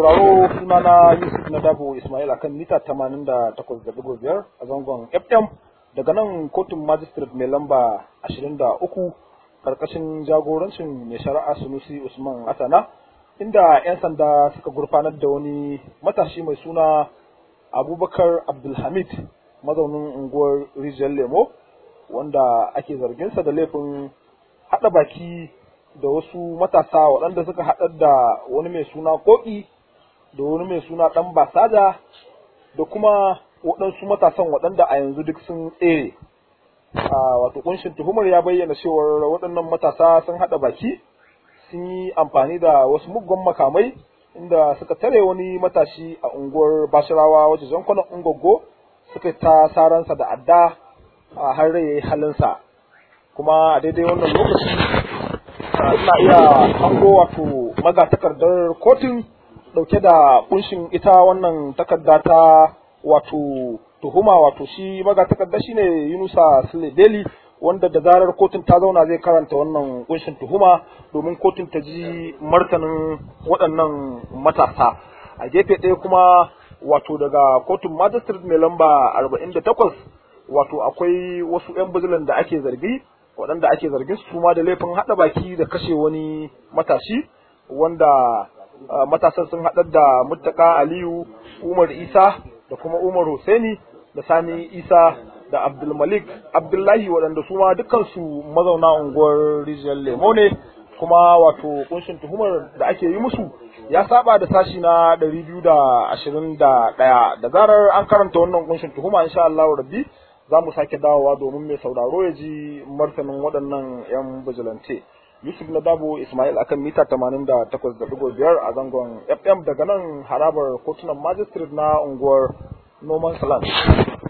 sauraro sunana Yusuf na Dabo Ismail akan mita 88.5 a zangon FM daga nan kotun magistrate mai lamba 23 karkashin jagorancin mai shari'a Sunusi Usman Asana inda 'yan sanda suka gurfanar da wani matashi mai suna Abubakar Abdulhamid mazaunin unguwar Rijiyar Lemo wanda ake zarginsa da laifin haɗa baki da wasu matasa waɗanda suka haɗar da wani mai suna koki da wani mai suna ɗan basada da kuma waɗansu matasan waɗanda a yanzu duk sun tsere wato kunshin tuhumar ya bayyana cewar waɗannan matasa sun haɗa baki sun yi amfani da wasu muggan makamai inda suka tare wani matashi a unguwar bashirawa wajen zankunan ungogo suka ta saransa da adda a har rai halinsa kuma a daidai wannan lokaci ina iya hango wato magatakardar kotun dauke da kunshin ita wannan takarda ta wato tuhuma wato shi magatakarda shine Yunusa Sule Deli wanda da zarar kotun ta zauna zai karanta wannan kunshin tuhuma domin kotun ta ji martanin waɗannan matasa a gefe ɗaya kuma wato daga kotun magistrate mai lamba 48 wato akwai wasu 'yan bijilan da ake zargi waɗanda ake zargin su ma da laifin haɗa baki da kashe wani matashi wanda matasan sun haɗar da muttaka aliyu umar isa da kuma umar Hussaini da sani isa da abdulmalik abdullahi waɗanda su ma dukansu mazauna unguwar rijiyar lemo ne kuma wato kunshin tuhumar da ake yi musu ya saba da sashi na ɗari biyu da ashirin da ɗaya da zarar an karanta wannan kunshin tuhuma insha Allah rabbi za mu sake dawowa domin mai sauraro ya ji martanin waɗannan 'yan bijilante. Yusuf na Dabo Ismail akan mita 88.5 a zangon FM daga nan harabar kotunan magistrate na unguwar Noman Salam.